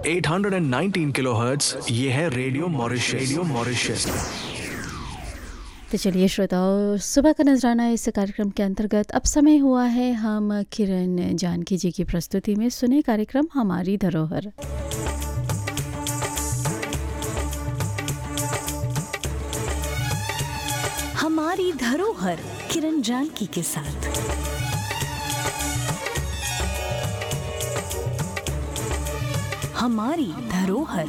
819 kilohertz ये है radio Mauritius radio Mauritius तो चलिए श्रोताओं सुबह का नजराना इस कार्यक्रम के अंतर्गत अब समय हुआ है हम किरण जानकी जी की प्रस्तुति में सुने कार्यक्रम हमारी धरोहर हमारी धरोहर किरण जानकी के साथ हमारी धरोहर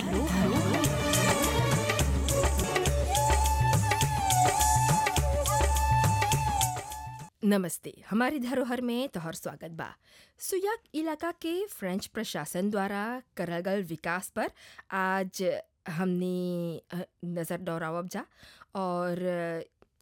नमस्ते हमारी धरोहर में तोहर स्वागत बा सुयाक इलाका के फ्रेंच प्रशासन द्वारा करल गल विकास पर आज हमने अ, नज़र दौड़ावब जा और अ,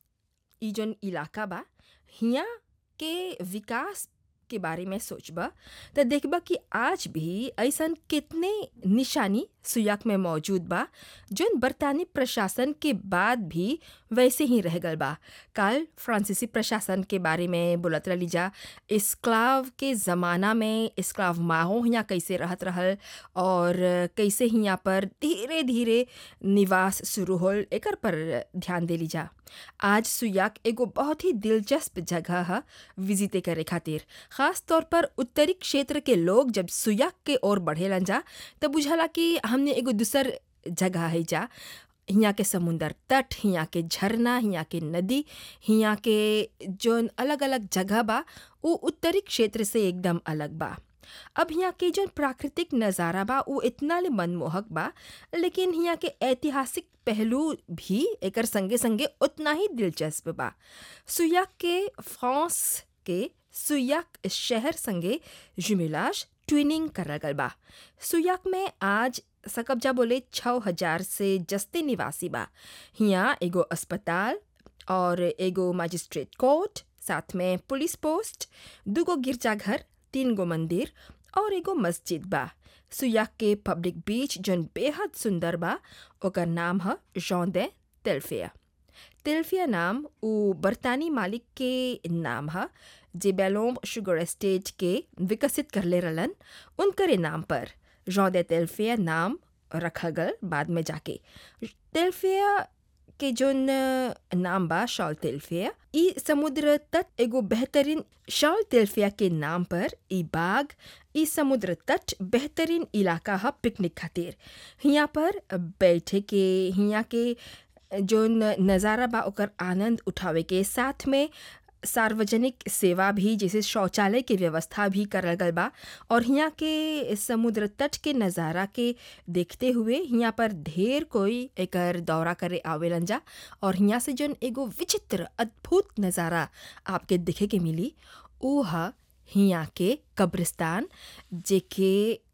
ई जौन इलाका बा हियाँ के विकास के बारे में सोचबा तो देखबा कि आज भी ऐसन कितने निशानी सुयाक में मौजूद बा जोन बरतानी प्रशासन के बाद भी वैसे ही रह गल बा कल फ्रांसीसी प्रशासन के बारे में बोलत रही जा इस्क्लाव के ज़माना में इस्क्लाव माहो हियाँ कैसे रहत रहल और कैसे हियाँ पर धीरे धीरे निवास शुरू होल एकर पर ध्यान देली जा आज सुयाक एगो बहुत ही दिलचस्प जगह है विजिटे करे खातिर ख़ास तौर पर उत्तरी क्षेत्र के लोग जब सुयाक के ओर बढ़ेलन जा तब बुझाला कि हमने एगो दूसर जगह है जा हियाँ के समुंदर तट हियाँ के झरना हियाँ के नदी हियाँ के जौन अलग अलग जगह बा वो उत्तरी क्षेत्र से एकदम अलग बा अब हियाँ के जौन प्राकृतिक नज़ारा बा वो इतना ले मनमोहक बा लेकिन हियाँ के ऐतिहासिक पहलू भी एकर संगे संगे उतना ही दिलचस्प बा सुयाक के फ्रांस के सुयाक शहर संगे जुमिलाज ट्विनिंग करल गल बा सुयाक में आज सकब्जा बोले छः हजार से जस्ते निवासी बा हियाँ एगो अस्पताल और एगो मजिस्ट्रेट कोर्ट साथ में पुलिस पोस्ट दूगो गिरजाघर तीन गो मंदिर और एगो मस्जिद बा सुयाक के पब्लिक बीच जौन बेहद सुंदर बा ओकर नाम है जौंदे तेल्फिया तेल्फिया नाम उ बरतानी मालिक के नाम है जे बेलोम शुगर एस्टेट के विकसित करले रहलन उनकरे नाम पर जौंदे तेल्फिया नाम रखा गल बाद में जाके तेल्फिया के जोन नाम बा शॉल तेल्फिया ई समुद्र तट एगो बेहतरीन शॉल तेल्फिया के नाम पर ई बाग ई समुद्र तट बेहतरीन इलाका है पिकनिक खातिर हियाँ पर बैठे के हियाँ के जोन नज़ारा बा ओकर आनंद उठावे के साथ में सार्वजनिक सेवा भी जैसे शौचालय के व्यवस्था भी करल गल बा और हियाँ के समुद्र तट के नज़ारा के देखते हुए हियाँ पर ढेर कोई एकर दौरा करे आवेलन जा और हियाँ से जौन एगो विचित्र अद्भुत नज़ारा आपके देखे के मिली ऊ ह हियाँ के कब्रिस्तान जेके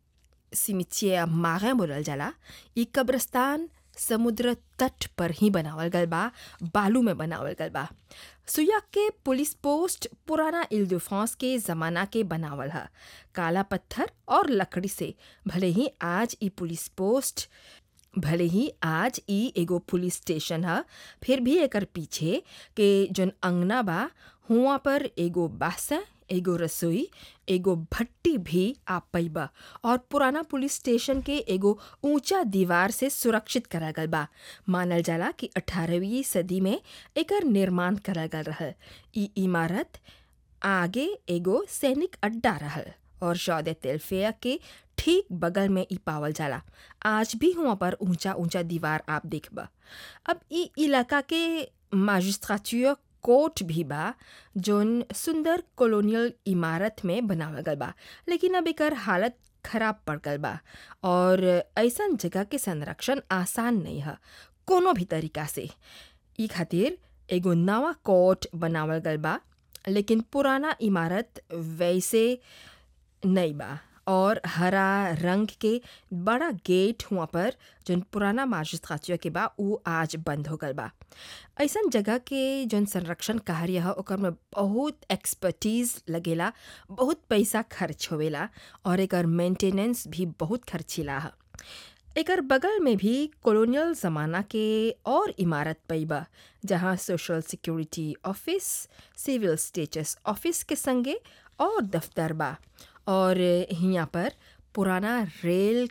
सिमिचिया मागे बोलल जाला ई कब्रिस्तान समुद्र तट पर ही बनावल गल बा बालू में बनावल गल बा सुयाक के पुलिस पोस्ट पुराना इल दे फ्रांस के ज़माना के बनावल है काला पत्थर और लकड़ी से भले ही आज ई पुलिस पोस्ट भले ही आज ई एगो पुलिस स्टेशन है फिर भी एकर पीछे के जौन अंगना बा हुआ पर एगो बासा एगो रसोई एगो भट्टी भी आप पैबा और पुराना पुलिस स्टेशन के एगो ऊंचा दीवार से सुरक्षित करा गल बा मानल जाला कि 18वीं सदी में एकर निर्माण करा गल रहल ई इमारत आगे एगो सैनिक अड्डा रहल और शौद तेल्फिया के ठीक बगल में ई पावल जाला आज भी हुआ पर ऊंचा ऊंचा दीवार आप देखबा अब ई इलाका के मजिस्ट्रेचर कोर्ट भी बा जोन सुंदर कॉलोनियल इमारत में बनावल गल बा लेकिन अब एकर हालत खराब पड़ गल बा और ऐसन जगह के संरक्षण आसान नहीं है कोनो भी तरीका से ई खातिर एगो नवा कोर्ट बनावल गल बा लेकिन पुराना इमारत वैसे नहीं बा और हरा रंग के बड़ा गेट हुआ पर जौन पुराना मजिस्ट्रेचर के बा उ आज बंद हो गल बा ऐसन जगह के जौन संरक्षण कार्य है ओकर में बहुत एक्सपर्टीज लगेला बहुत पैसा खर्च होवेला और एकर मेंटेनेंस भी बहुत खर्चीला है एकर बगल में भी कॉलोनियल ज़माना के और इमारत पैबा जहाँ social security office civil status office के संगे और दफ्तर बा और हियाँ पर पुराना रेल